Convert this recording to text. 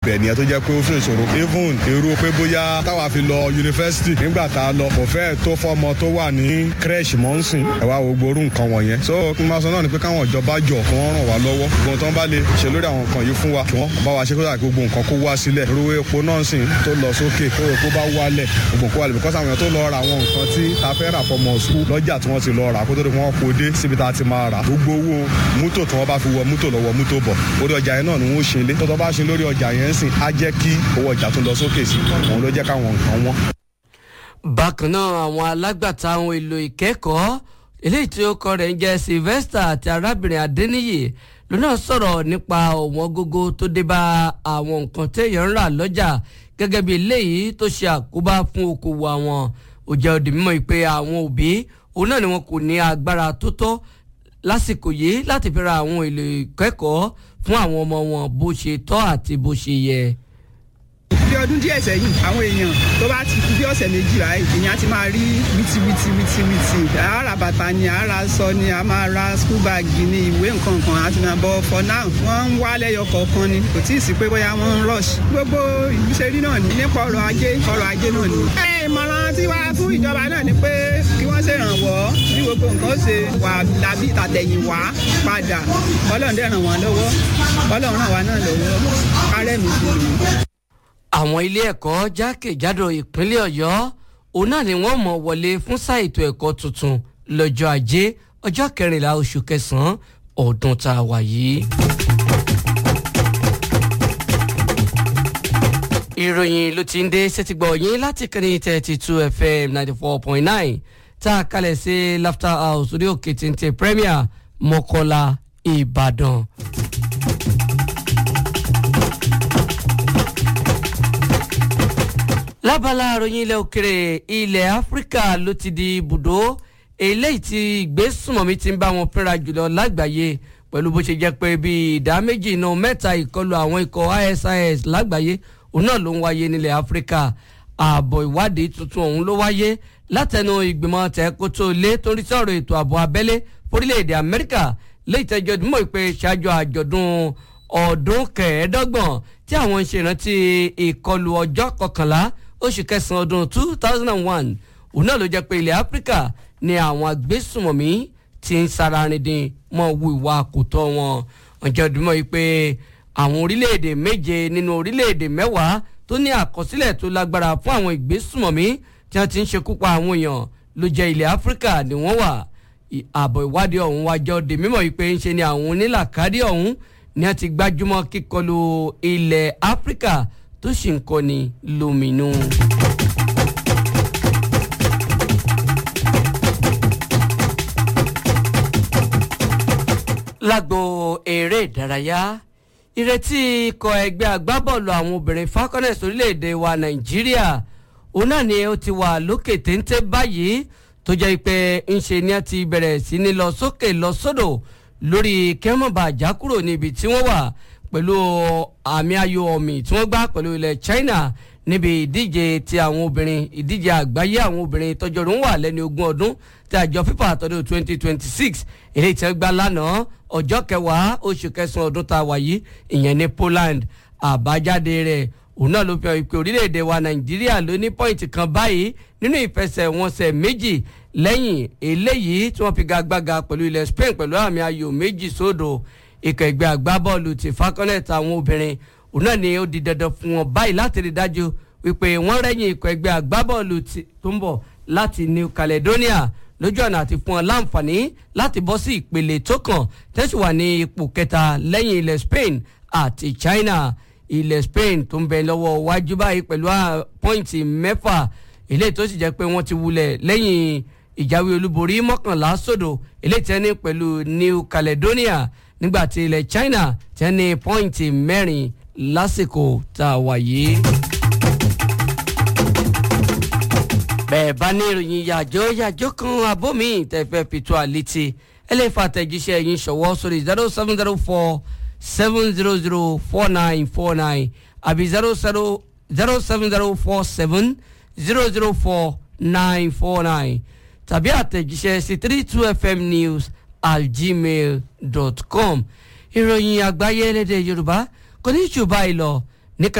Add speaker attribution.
Speaker 1: ibẹ̀ nìyẹn tó jẹ́ pé ó fún ìṣòro even èrò pé bóyá táwa fi lọ yunifásitì nígbà tá a lọ kò fẹ́ tó fọmọ tó wà ní crèche mọ́nsìn ẹ̀ wá wo gbórú nǹkan wọ̀nyẹn so kí n máa sọ náà ni pé káwọn ìjọba jọ kí wọ́n ràn wá lọ́wọ́ gbogbo tó ń bá lè ṣe lórí àwọn nǹkan yìí fún wa kí wọ́n bá wa ṣe kó dà gbogbo nǹkan kó wá sílẹ̀ ruwe epo náà sìn tó lọ sókè tó epo bá wálẹ̀ gbogbo kó wálẹ̀ because àwọn èèyàn tó lọ ra àwọn nǹkan tí ta fẹ́ rà fọmọ skul lọ́jà tí wọ́n ti lọ rà kó tó di wọ́n kó dé síbi tá a ti máa rà gbogbo owó mútò tí wọ́n bá fi wọ mútò lọ́wọ́ mútò bọ̀ orí ọjà yẹn náà ni wọ́n ṣe lé tó tó bá ṣe lórí ọjà yẹn sìn á jẹ́ kí owó ọjà tó lọ sókè sí òun ló jẹ́ káwọn nǹkan wọn.
Speaker 2: bákan náà àwọn alágbàtà àwọn èlò ìkẹ́kọ̀ọ́ eléyìí tí ó kọ rẹ̀ ń jẹ́ sylvester àti arábìnrin adéníyì lónà sọ̀rọ̀ nípa ọ̀wọ́n gógó tó dé bá àwọn nǹkan téèyàn ń rà lọ́jà gẹ́gẹ́ bí eléyìí tó ṣe àkóbá fún okòwò àwọn ó jẹ́ òdì mímọ́ pé àwọn òbí òun náà ni wọn kò ní agbára tó tọ́ lásìkò yìí láti fi ra àwọn èlò ìkẹ́kọ̀ọ́ fún àwọn ọmọ wọn bó ṣe tọ́ àti bó ṣe yẹ
Speaker 3: bí ọdún díẹ̀ sẹ́yìn àwọn èèyàn tó bá ti kú bí ọ̀sẹ̀ méjì báyìí èèyàn ti máa rí wìtìwìtì wìtìwìtì àárà bàtà ni àárà aṣọ ni a máa ra school bag ni ìwé nǹkan kan àti máa bọ̀ for now wọ́n ń wá lẹ́yọ kọ̀ọ̀kan ni kò tí ì sí pé bóyá wọ́n ń rush gbogbo ìlú ṣe rí náà ní nípa ọrọ̀ ajé ọrọ̀ ajé náà ni. ẹ ìmọ̀ràn tí wàá fún ìjọba náà ni pé kí wọ́n ṣèrànwọ́ bí gbogbo nǹkan ṣe wà dàbí ìtàtẹ̀yìnwá padà ọlọ́run dẹ̀ ràn wọ́n lọ́wọ́ ọlọ́run ràn wá náà lọ́wọ́ kárẹ́mi sí i
Speaker 2: àwọn ilé ẹ̀kọ́ jákèjádò ìpínlẹ̀ ọ̀yọ́ òun náà ni wọ́n mọ̀ wọlé fún sáà ètò ẹ̀kọ́ tuntun lọ́jọ́ ajé ọjọ́ kẹrìnlá oṣù kẹsàn-án ọdún tá a wà yìí. ìròyìn ló ti ń dé sétígbọ̀ yín láti kẹ́ni thirty two fm ninety four point nine tá a kalẹ̀ sí laughter house orí òkè téńté premier mọ́kọ́lá ìbàdàn. lábala àròyìn ilẹ̀ òkèrè ilẹ̀ áfíríkà ló ti di ibùdó eléyìí tí ìgbésùnmọ̀mí ti ń bá wọn fínra jùlọ lágbàáyé pẹ̀lú bó ṣe jẹ́ pé bíi ìdá méjì inú mẹ́ta ìkọlù àwọn ikọ̀ isis lágbàáyé òun náà ló ń wáyé nílẹ̀ áfíríkà ààbọ̀ ìwádìí tuntun ọ̀hún ló wáyé látẹnu ìgbìmọ̀ tẹ̀kótó lé torí sọ̀rọ̀ ètò ààbò abẹ́lé forílẹ̀-èdè amẹ́ríkà léyìí tẹ́jọ́ dúnmọ̀ pé ṣáájú àjọ̀dún ọdún kẹẹ̀ẹ́dọ́gbọ̀n tí àwọn ń ṣèrántí ìkọlù ọjọ́ kọkànlá oṣù kẹsàn-án ọdún two thousand and one òun náà ló jẹ́ pé ilẹ̀ áfíríkà ni àwọn agbésùmọ̀mí ti ń sararindin mọ́ wu ìwà àkótọ́ wọn ọjọ́ ìdúmọ̀ yìí pé àwọn orílẹ̀-èdè méje nínú orílẹ̀-èdè mẹ́wàá tó ní àkọsílẹ̀ tó lágbára fún àwọn ìgbésùmọ̀mí tí wọ́n ti ń ṣekú pa àwọn èèyàn ló jẹ́ ilẹ̀ áfíríkà ni wọ́n wà ààbọ̀ ìwádìí ọ̀hún wájọ́ di mímọ̀ yìí pé ń ṣe ni àwọn onílàkádì ọ̀hún ni wọ́n ti gbájúmọ́ kíkọlù ilẹ̀ áfíríkà tó sì ń kọ́ni lóminú. lágbo eré ìdárayá ìrètí ikọ̀ ẹgbẹ́ agbábọ́ọ̀lù àwọn obìnrin falconets orílẹ̀-èdè wa nàìjíríà òun náà ni ó ti wà lókè téńté báyìí tó jẹ́ pé ńṣe ni a ti bẹ̀rẹ̀ sí ní lọ sókè lọ sódò lórí kẹ́mọ̀bà àjákúrò níbi tí wọ́n wà pẹ̀lú àmì ayò ọ̀mì tí wọ́n gbá pẹ̀lú ilẹ̀ China níbi ìdíje ti àwọn obìnrin ìdíje àgbáyé àwọn obìnrin tọjọ́rùn wà lẹ́ni ogún ọdún tí àjọ FIFA àtọ́dún twenty twenty six èyí tí wọ́n gbá lánàá ọjọ́ kẹwàá oṣù kẹsàn-án ọdún tá a wà yìí ìyẹn ní Poland àbájáde rẹ̀ òun náà ló fi hàn pé orílẹ̀-èdè wa Nàìjíríà ló ní pọ́ìntì kan báyìí nínú ìfẹsẹ̀wọnsẹ̀ méjì lẹ́yìn eléyìí tí wọ́n fi gagbága pẹ̀lú ilẹ̀ Spain pẹ̀lú àmì ayò méjì sódò ikọ̀ ẹgbẹ́ agbábọ́ọ̀lù ti falconet àwọn obìnrin òun náà ni ó di dandan fún wọn báyìí láti rí dájú wípé wọ́n rẹ́yìn ikọ̀ ẹgbẹ́ agbábọ́ọ̀lù tó ń bọ̀ láti New Caledonia lójú ọ̀nà àti fún wọn láǹfààní láti bọ́ sí ìpele tó kàn tẹ́sí wà ní ipò kẹta lẹ́yìn ilẹ̀ Spain àti China ilẹ̀ Spain tó ń bẹ lọ́wọ́ wájú báyìí pẹ̀lú pọ́ìntì mẹ́fà eléyìí tó sì jẹ́ pé wọ́n ti wulẹ̀ lẹ́yìn ìjáwé olúborí mọ́kànlá sódò eléyìí tẹ́ ní pẹ̀lú New Caledonia nígbàtí ilẹ̀ China tẹ́ ní pọ́ìntì mẹ́rin lásìkò tá a wà yìí. bẹ́ẹ̀ bá ní ìròyìn yàjọ́ yàjọ́ kan abómi tẹ̀fẹ́ pìtó àlétí ẹ lè fa àtẹ̀jíṣẹ́ yín ṣọwọ́ sórí zero seven zero four seven zero zero four nine four nine àbí zero zero zero seven zero four seven zero zero four nine four nine tàbí àtẹ̀jíṣẹ́ sí three two fm news at gmail dot com ìròyìn àgbáyé lédè yorùbá kò ní jù báyìí lọ